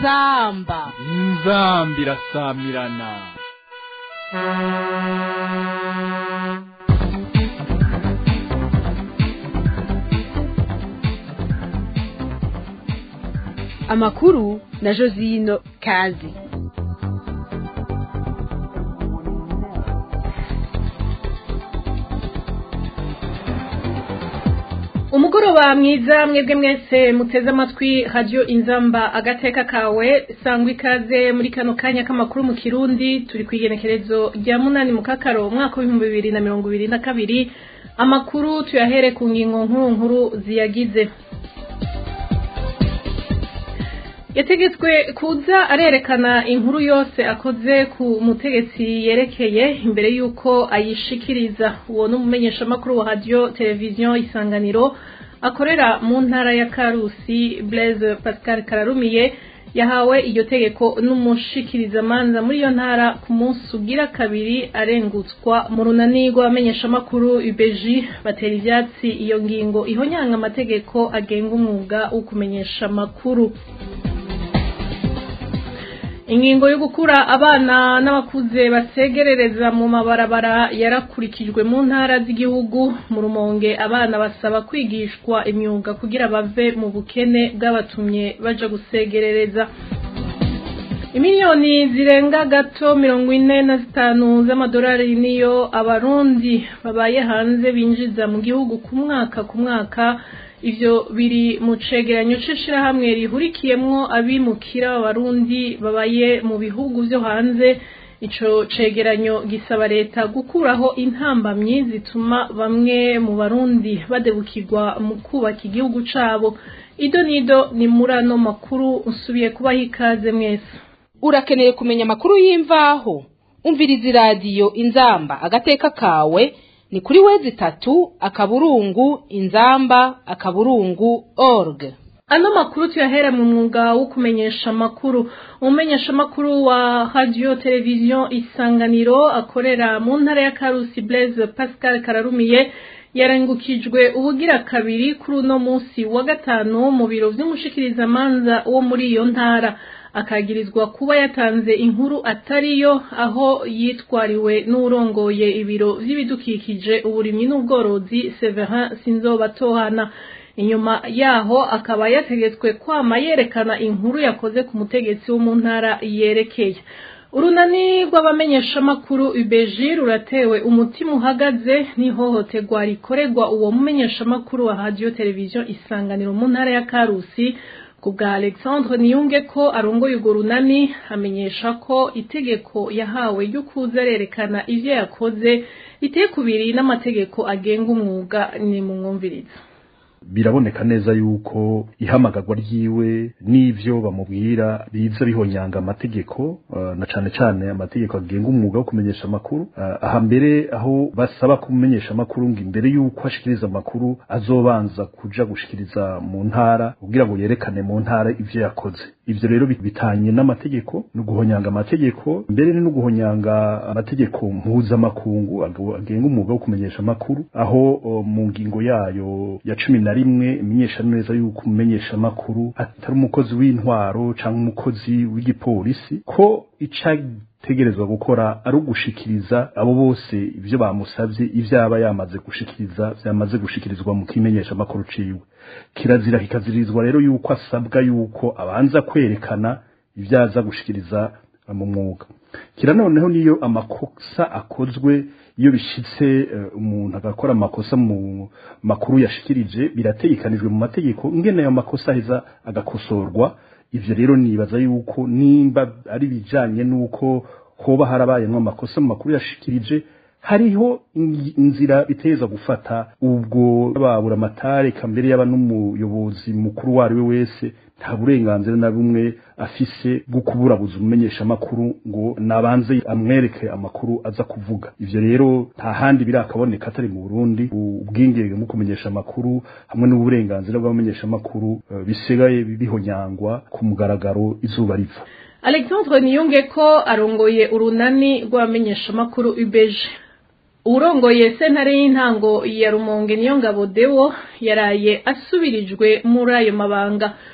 inzamba inzamba irasamirana amakuru na josino kazi umugoroba mwiza mwebwe mwese muteze amatwi radiyo inzamba agateka kawe sangwa ikaze muri kano kanya k'amakuru mu kirundi turi ku igenekerezo rya munani mu kakaro umwaka w'ibihumbi bibiri na mirongo ibiri na kabiri amakuru tuyahere ku ngingo nkuru nkuru ziyagize yategetswe kuza arerekana inkuru yose akoze ku mutegetsi yerekeye imbere y'uko ayishikiriza uwo ni umumenyeshamakuru wa radiyo televiziyo isanganiro akorera mu ntara ya karusi blaise pascal kararumiye yahawe iryo tegeko n'umushikirizamanza muri iyo ntara ku munsi ugira kabiri arengutswa mu runani rw'abamenyeshamakuru ubeji batera ivyatsi iyo ngingo ihonyanga amategeko agenga umwuga wo kumenyesha amakuru ingingo yo gukura abana n'abakuze basegerereza mu mabarabara yarakurikijwe mu ntara z'igihugu mu rumonge abana basaba kwigishwa imyuga kugira bave mu bukene bw'abatumye baja gusegerereza imiliyoni zirenga gato mirongo ine na zitanu z'amadolari niyo abarundi babaye hanze binjiza mu gihugu ku mwaka ku mwaka ivyo biri mu cegeranyo c'ishirahamwe rihurikiyemwo abimukira b'abarundi babaye mu bihugu vyo hanze ico cegeranyo gisaba leta gukuraho intambamyi zituma bamwe mu barundi badebukirwa mu kubaka igihugu cabo ido nido ni muri ano makuru nsubiye kubaho ikaze mwese urakeneye kumenya amakuru y'imvaho umviriza iradiyo inzamba agateka kawe ni kuri wezi tatu akaburungu inzamba akaburungu org ano makuru tuyahera mu mwuga wo kumenyesha amakuru umumenyesha amakuru wa radio televiziyo isanganiro akorera mu ntara ya karusi blaise pascal kararumiye yarengukijwe ubugira kabiri kuri uno munsi wa gatanu mu biro vy'umushikirizamanza wo muri iyo ntara akagirizwa kuba yatanze inkuru atariyo aho yitwariwe n'urongoye ibiro vy'ibidukikije uburimyi n'ubworozi Severin Sinzobatohana inyuma yaho akaba yategetswe kwama yerekana inkuru yakoze ku mutegetsi wo mu ntara yerekeye urunani rw'abamenyeshamakuru ubeji ruratewe umutima uhagaze n'ihohoterwa rikorerwa uwo mumenyeshamakuru wa radiyo televiziyo isanganiro mu ntara ya karusi ku bwa alexandre niyunge ko arongoye urwo runani amenyesha ko itegeko yahawe ryo kuza arerekana ivyo yakoze riteye kubiri n'amategeko agenga umwuga ni mu mwumviriza biraboneka neza yuko ihamagarwa ryiwe n'ivyo bamubwira biza bihonyanga amategeko uh, na cane cane amategeko agenga umwuga wo kumenyesha amakuru uh, aha mbere aho basaba kumenyesha amakuru ngo imbere yuko ashikiriza amakuru azobanza kuja gushikiriza mu ntara kugira ngo yerekane mu ntara ivyo yakoze ivyo rero bitanye n'amategeko no guhonyanga amategeko mbere no guhonyanga amategeko mpuzamakungu agenga umwuga wo kumenyesha amakuru aho uh, mu ngingo yayo ya cumi na rimwe imenyesha neza yuko umumenyesha amakuru atari umukozi w'intwaro cyangwa umukozi w'igipolisi ko icategerezwa gukora ari ugushikiriza abo bose ivyo bamusavye ivyo aba yamaze gushikiriza vyamaze gushikirizwa mu kimenyesha amakuru ciwe kirazira kikazirizwa rero yuko asabwa yuko abanza kwerekana ivyo aza gushikiriza mu mwuga kira noneho niyo amakosa akozwe iyo bishitse umuntu agakora amakosa mu makuru yashikirije birategekanijwe mu mategeko ingene ayo makosa aheza agakosorwa ivyo rero nibaza yuko nimba ari bijanye n'uko hoba harabayemwo amakosa mu makuru yashikirije hariho inzira biteza gufata ubwo babura amatare kambere yaba n'umuyobozi mukuru wari we wese nta burenganzira na bumwe afise bwo kuburabuza umumenyesha amakuru ngo nabanze amwereke amakuru aza kuvuga ivyo rero nta handi birakaboneka atari mu Burundi ubwingenge mu kumenyesha amakuru hamwe n'uburenganzira bw'abamenyesha amakuru uh, bisigaye bihonyangwa ku mugaragaro izuba riva Alexandre Niyunge ko arongoye urunani rw'abamenyeshamakuru ubeje urongoye sentare y'intango ya rumonge niyo ngabo dewo yaraye asubirijwe muri ayo mabanga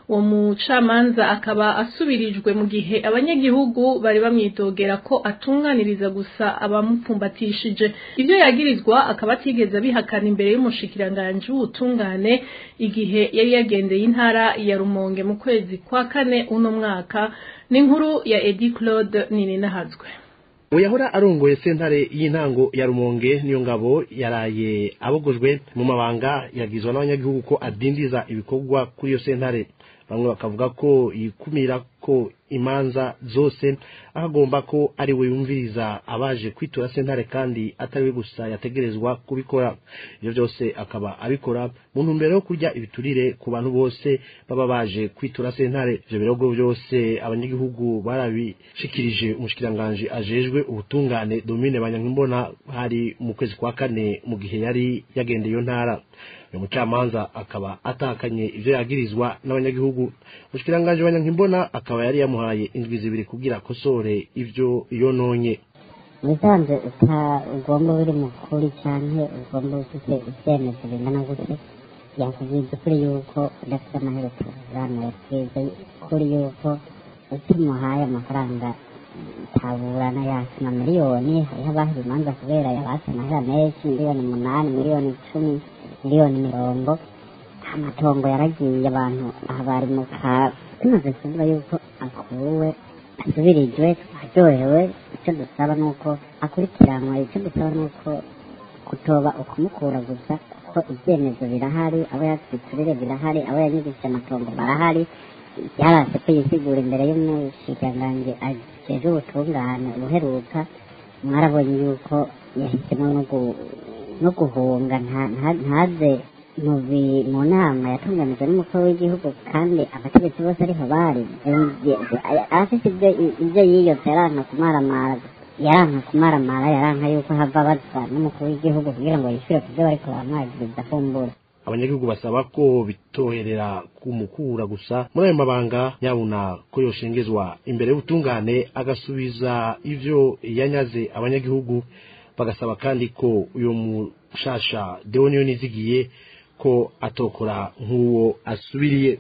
uwo mucamanza akaba asubirijwe mu gihe abanyagihugu bari bamwitogera ko atunganiriza gusa abamupfumbatishije ibyo yagirizwa akaba atigeze abihakana imbere y'umushikiranganji w'ubutungane igihe yari yagendeye intara ya Rumonge mu kwezi kwa kane uno mwaka n'inkuru ya Edi Claude Nininahazwe uyahora arongoye sentare y'intango ya rumonge niyo ngabo yaraye abogojwe mu mabanga yagizwe n'abanyagihugu ko adindiza ibikorwa kuri iyo sentare bamwe bakavuga ko yikumira ko imanza zose akagomba ko ari we yumviriza abaje kwitura sentare kandi atari we gusa yategerezwa kubikora ibyo byose akaba abikora mu ntumbero yo kurya ibiturire ku bantu bose baba baje kwitura sentare ivyo birogo byose abanyagihugu barabishikirije umushikiranganji ajejwe ubutungane domine banyankimbona hari mu kwezi kwa kane mu gihe yari yagendeye iyo ntara uyu mucamanza akaba atakanye ivyo yagirizwa n'abanyagihugu umushikiranganji banyankimbona akaba yari yamuhaye indwi zibiri kugira akosore ivyo yononye wisanze uta ugomba uri mukuri canke ugomba ufite ivyemezo bingana gute yakubwiza ukuri yuko udafite amaherezo hano yatwiza kuri yuko utimuhaye amafaranga taburana yasima miliyoni hariho abaha imanza kubera yabatse amahera menshi miliyoni umunani miliyoni icumi miliyoni mirongo amatongo yaragiye abantu aha bari mu ka tumaze kuvuga yuko akuwe asubirijwe aryohewe icyo dusaba ni uko akurikiranwa icyo dusaba ni uko kutoba ukumukura gusa kuko ibyemezo birahari abo yatwiturire birahari abo yanyigishije amatongo barahari yarase ko yisigura imbere y'umushikiranganji ajejwe ubutungane ubuheruka mwarabonye yuko yahisemo no guhunga ntaze mu nama yatunganijwe n'umukuru w'igihugu kandi abategetsi bose ariho bari afite ibyo yiyotse yaranka kumaramara yaranka kumaramara yaranka yuko hava baza n'umukuru w'igihugu kugira ngo yishyure ku byo bariko baramwagiriza kumbura abanyagihugu basaba ko bitoherera kumukura gusa muri ayo mabanga nyabuna ko yoshengezwa imbere y'ubutungane agasubiza ivyo yanyaze abanyagihugu bagasaba kandi ko uyo mushasha deoniyo nizigiye ko atokora nk'uwo asubiriye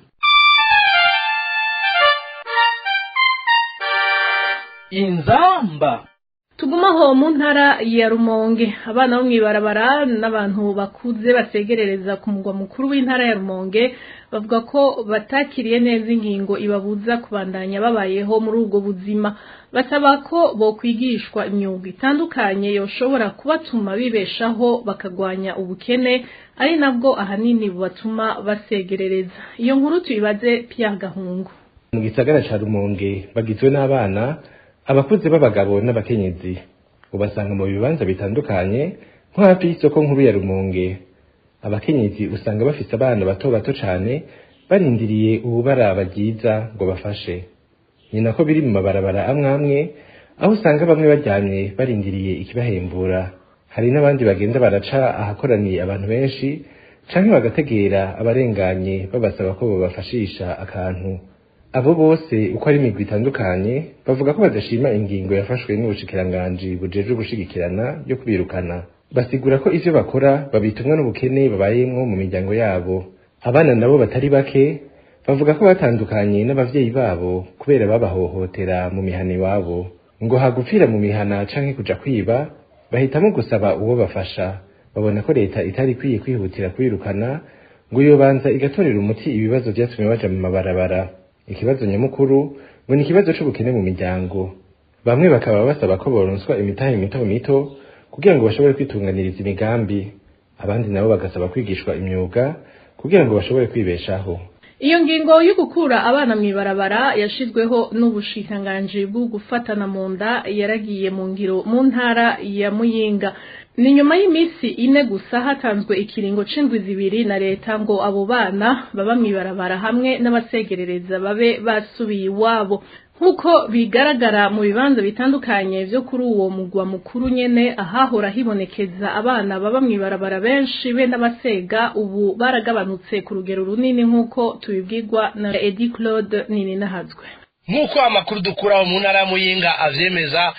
inzamba tugumaho mu ntara ya rumonge abana bo mw'ibarabara n'abantu bakuze basegerereza ku mugwa mukuru w'intara ya rumonge bavuga ko batakiriye neza ingingo ibabuza kubandanya babayeho muri ubwo buzima basaba ko bokwigishwa imyuga itandukanye yoshobora kubatuma bibeshaho bakagwanya ubukene ari nabwo ahanini bubatuma basegerereza iyo nkuru tuyibaze Pierre Gahungu mu gisagara ca rumonge bagizwe n'abana abakuze b'abagabo n'abakenyezi ubasanga mu bibanza bitandukanye nko hafi y'isoko nkuru ya rumonge abakenyezi usanga bafise abana bato bato cane barindiriye ububaraba ryiza ngo bafashe ni nako biri mu mabarabara amwe amwe aho usanga bamwe baryamye barindiriye ikibahembura hari n'abandi bagenda baraca ahakoraniye abantu benshi canke bagategera abarenganye babasaba ko bobafashisha akantu abo bose uko ari imigwi itandukanye bavuga ko badashima ingingo yafashwe n'ubushikiranganji bujejwe gushigikirana yo kubirukana basigura ko ivyo bakora babitumwa n'ubukene babayemwo mu miryango yabo abana nabo batari bake bavuga ko batandukanye n'abavyeyi babo kubera babahohotera mu mihana iwabo ngo hagupfira mu mihana canke kuja kwiba bahitamo gusaba uwo bafasha babona ko leta itari ikwiye kwihutira kwirukana ngo yobanza igatorera umuti ibibazo vyatumye baja mu mabarabara ikibazo nyamukuru ngo ni ikibazo c'ubukene mu miryango bamwe bakaba basaba ko boronswa imitahe mito mito kugira ngo bashobore kwitunganiriza imigambi abandi nabo bagasaba kwigishwa imyuga kugira ngo bashobore kwibeshaho iyo ngingo yo gukura abana mw'ibarabara yashizweho n'ubushikiranganji bwo gufatana mu nda yaragiye mu ngiro mu ntara ya muyinga ni nyuma y'iminsi ine gusa hatanzwe ikiringo c'indwi zibiri na leta ngo abo bana baba mw'ibarabara hamwe n'abasegerereza babe basubiye iwabo nk'uko bigaragara mu bibanza bitandukanye vyo kuri uwo mugwa mukuru nyene ahahora hibonekeza abana baba mw'ibarabara benshi be n'abasega ubu baragabanutse ku rugero runini nk'uko tubibwirwa na Edi Claude Nininahazwe nk'uko amakuru dukuraho mu ntara ya muyinga avyemeza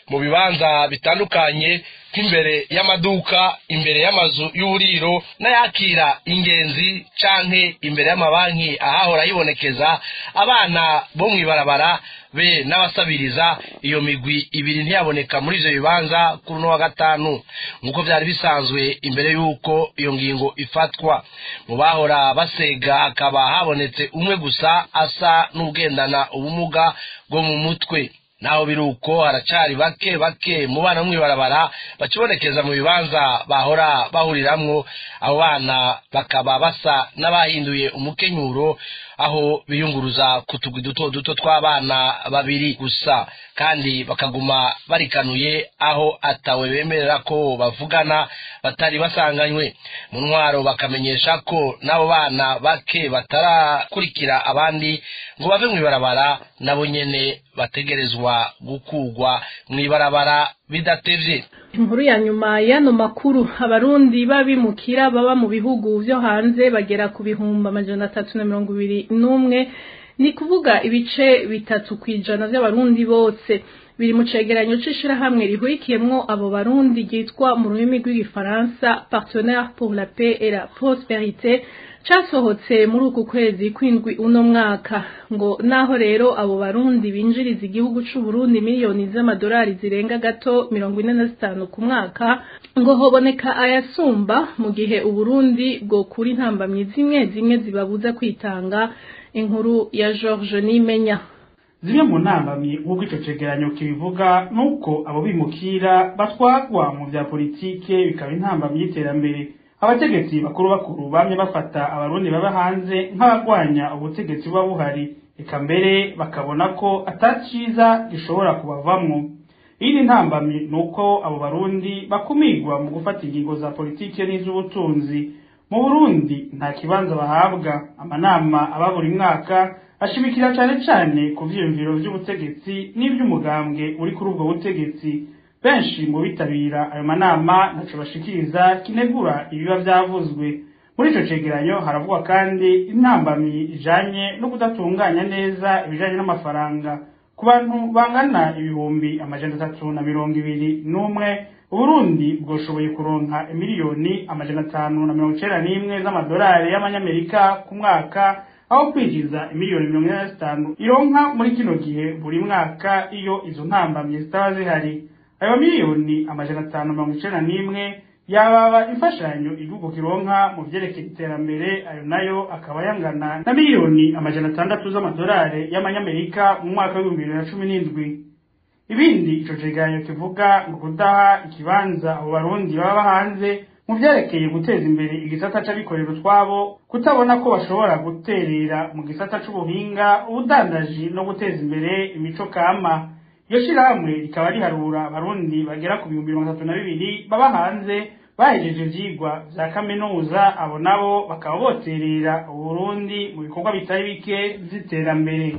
mu bibanza bitandukanye nk'imbere y'amaduka imbere y'amazu y'uburiro n'ayakira ingenzi canke imbere y'amabanki ahahora hibonekeza abana bo mw'ibarabara be n'abasabiriza iyo migwi ibiri ntiyaboneka muri ivyo bibanza kuri uno wa gatanu nk'uko vyari bisanzwe imbere y'uko iyo ngingo ifatwa mu bahora basega hakaba habonetse umwe gusa asa n'ugendana ubumuga bwo mu mutwe naho biri uko haracari bake bake mu bana bo mw'ibarabara bakibonekeza mu bibanza bahora bahuriramwo abo bana bakaba basa n'abahinduye umukenyuro aho biyunguruza ku tugwi duto duto tw'abana babiri gusa kandi bakaguma barikanuye aho atawe bemerera ko bavugana batari basanganywe mu ntwaro bakamenyesha ko n'abo bana bake batarakurikira abandi ngo bave mw'ibarabara nabo nyene bategerezwa gukugwa mw'ibarabara bidatevye inkuru ya nyuma y'ano makuru abarundi b'abimukira baba mu bihugu vyo hanze bagera ku bihumbi amajana atatu na mirongo ibiri n'umwe ni kuvuga ibice bitatu kw'ijana vy'abarundi bose biri mu cegeranyo c'ishirahamwe rihurikiyemwo abo barundi ryitwa mu rurimi rw'igifaransa partenaire pour la paix et la prosperité casohotse muri uku kwezi kwindwi uno mwaka ngo naho rero abo barundi binjiriza igihugu c'uburundi miliyoni z'amadolari zirenga gato mirongo ine na zitanu ku mwaka ngo hoboneka ayasumba mu gihe uburundi bwokura intambamyi zimwe zimwe zibabuza kwitanga inkuru ya george nimenya zimwe mu ntambamyi nk'uko ico cegeranyo kibivuga nuko abo bimukira batwagwa mu vya politike bikaba intambamyi y'iterambere abategetsi bakuru bakuru bamye bafata abarundi baba hanze nk'abagwanya ubutegetsi buba buhari eka mbere bakabona ko ataciza gishobora kubavamwo iyindi ntambamyi ni uko abo barundi bakumirwa mu gufata ingingo za politike n'iz'ubutunzi mu burundi nta kibanza bahabwa amanama aba buri mwaka ashimikira cane cane ku vyiyumviro vy'ubutegetsi n'ivy'umugambwe uri kuri ubwo butegetsi benshi mu bitabira ayo manama ntaco bashikiriza kinegura ibiba vyavuzwe muri ico cegeranyo haravugwa kandi intambamyi ijanye no kudatunganya neza ibijanye n'amafaranga ku bantu bangana ibihumbi amajana atatu na mirongo ibiri n'umwe uburundi bwoshoboye kuronka imiliyoni amajana atanu na mirongo icenda n'imwe z'amadolari y'amanyamerika ku mwaka aho kwinjiza imiliyoni mirongo ine na zitanu ironka muri kino gihe buri mwaka iyo izo ntambamyi zitaba zihari ayo miliyoni amajana atanu mirongo icenda n'imwe yababa imfashanyo igihugu kironka mu vyerekeye iterambere ayo nayo akaba yangana na miliyoni amajana atandatu z'amadolari y'amanyamerika mu mwaka w'ibihumbi bibiri na cumi n'indwi ibindi ico cegeranyo kivuga ngo kudaha ikibanza abo barundi baba hanze mu vyerekeye guteza imbere igisata c'abikorera utwabo kutabona ko bashobora guterera mu gisata c'ubuhinga ubudandaji no guteza imbere imico kama iyo shirahamwe rikaba riharura abarundi bagera ku bihumbi mirongo itatu na bibiri baba hanze bahejeje ivyigwa vya kaminuza abo nabo bakaba boterera uburundi mu bikorwa bitari bike vy'iterambere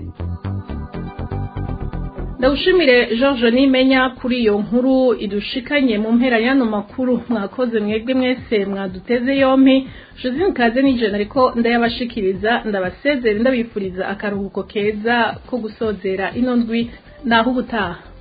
ndawushimire george nimenya kuri iyo nkuru idushikanye mu mpera y'ano makuru mwakoze mwebwe mwese mwaduteze yompi josine kaze nijana ariko ndayabashikiriza ndabasezera ndabifuriza akaruhuko keza ko gusozera ino ndwi naho ubutaha